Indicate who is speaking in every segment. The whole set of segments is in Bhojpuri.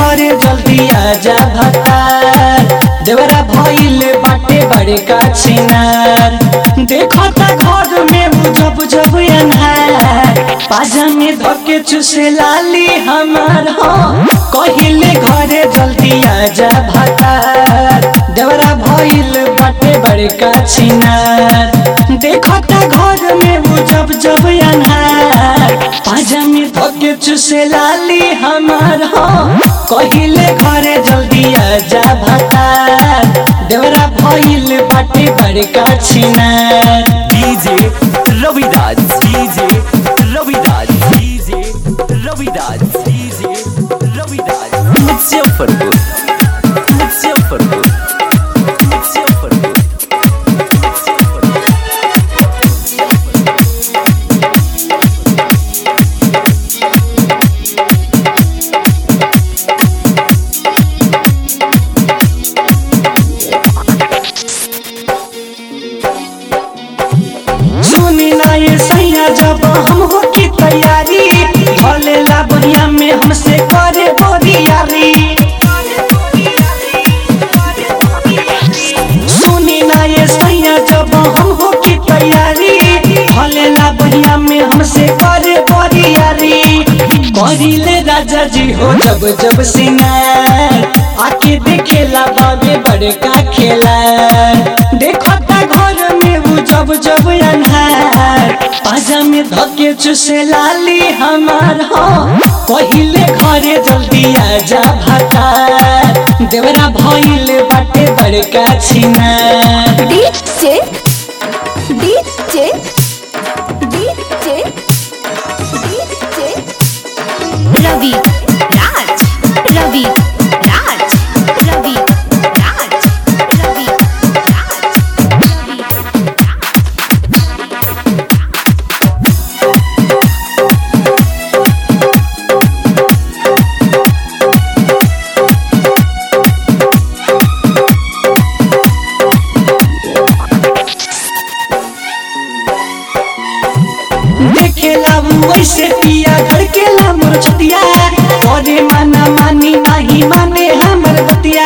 Speaker 1: घरे जल्दी आजा भतार देवरा भइल बाटे बड़े का छिनार देखता घर में उ जब जब अन्हार पाजा में धके चुसे लाली हमार हो कहिले घरे जल्दी आजा भतार देवरा भइल बाटे बड़े का छिनार देखता घर में उ जब जब अन्हार पाजा में धके चुसे लाली हमार हो कहिले घरे जल्दी आजा भतार देवरा भइल बाटे बड़े का छिनार
Speaker 2: DJ Raviraj DJ Raviraj DJ Raviraj DJ Raviraj Muzaffarpur Muzaffarpur Muzaffarpur
Speaker 1: सुनी ना ये सैया जब हम हो की तैयारी भले ला बढ़िया में हमसे करे बोरियारी सुनी ना ये सैया जब हम हो की तैयारी भले ला बढ़िया में हमसे करे बोरियारी करिले राजा जी हो जब जब सिंगार आके देखेला बाबे बड़का खेला देखता घर में उ जब जब अन्हार पाजा में धके चुसे लाली हमार हो पहिले घरे जल्दी आजा भतार देवरा भइल बाटे बड़का छिनार
Speaker 3: DJ DJ DJ DJ Ravi Raj Ravi Raj Ravi Raj Ravi Raj Ravi
Speaker 1: देखेला वैसे पिया घर के ला मोर छतिया करे माना मानी नहीं माने हमर बतिया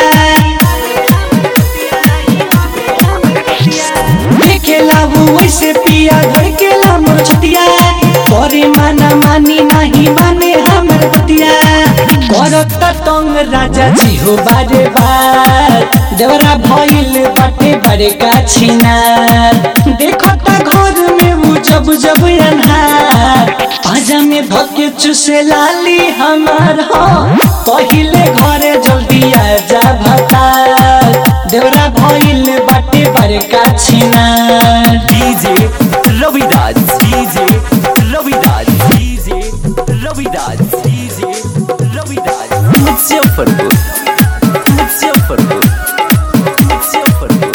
Speaker 1: देखेला वैसे पिया घर के ला मोर छतिया करे माना मानी नहीं माने हमर बतिया करत तंग राजा जी हो बारे बार देवरा भइल बाटे बड़े का छिनार देखता घर में उ जब जब अन्हार पाजा में धके चुसे लाली हमार हो पहिले घरे जल्दी आजा भतार देवरा भइल बाटे बड़का छिनार
Speaker 2: DJ Raviraj DJ Raviraj DJ Raviraj DJ Raviraj Muzaffarpur Muzaffarpur Muzaffarpur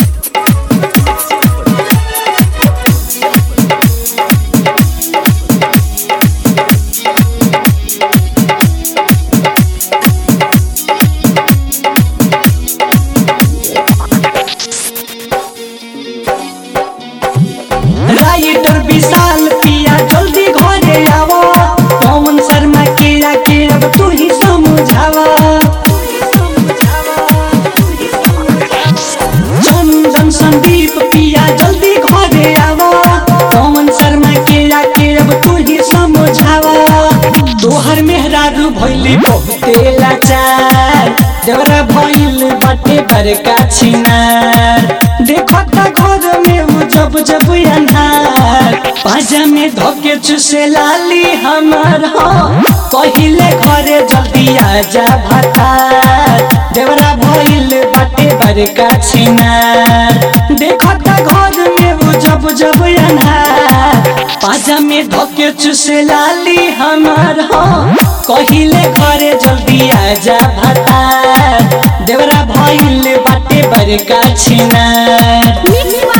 Speaker 1: writer Vishal पिया जल्दी घरे आवो पवन शर्मा के आके अब तू ही समझावा चंदन संदीप पिया जल्दी घरे आवो पवन शर्मा के आके अब तू ही समझावा तोहर मेहरारू भइली बहुते लाचार देवरा भइल बाटे बड़का छिनार देखता घर में उ जब जब अन्हार पाजा में धके चुसे लाली हमार हो कहिले घरे जल्दी आजा भतार देवरा भइल बाटे बड़का छिनार देखता घर में उ जब जब अन्हार पाजा में धके चुसे लाली हमार हो कहिले घरे जल्दी आजा भतार देवरा भइल बाटे बड़का छिनार
Speaker 3: मिक्स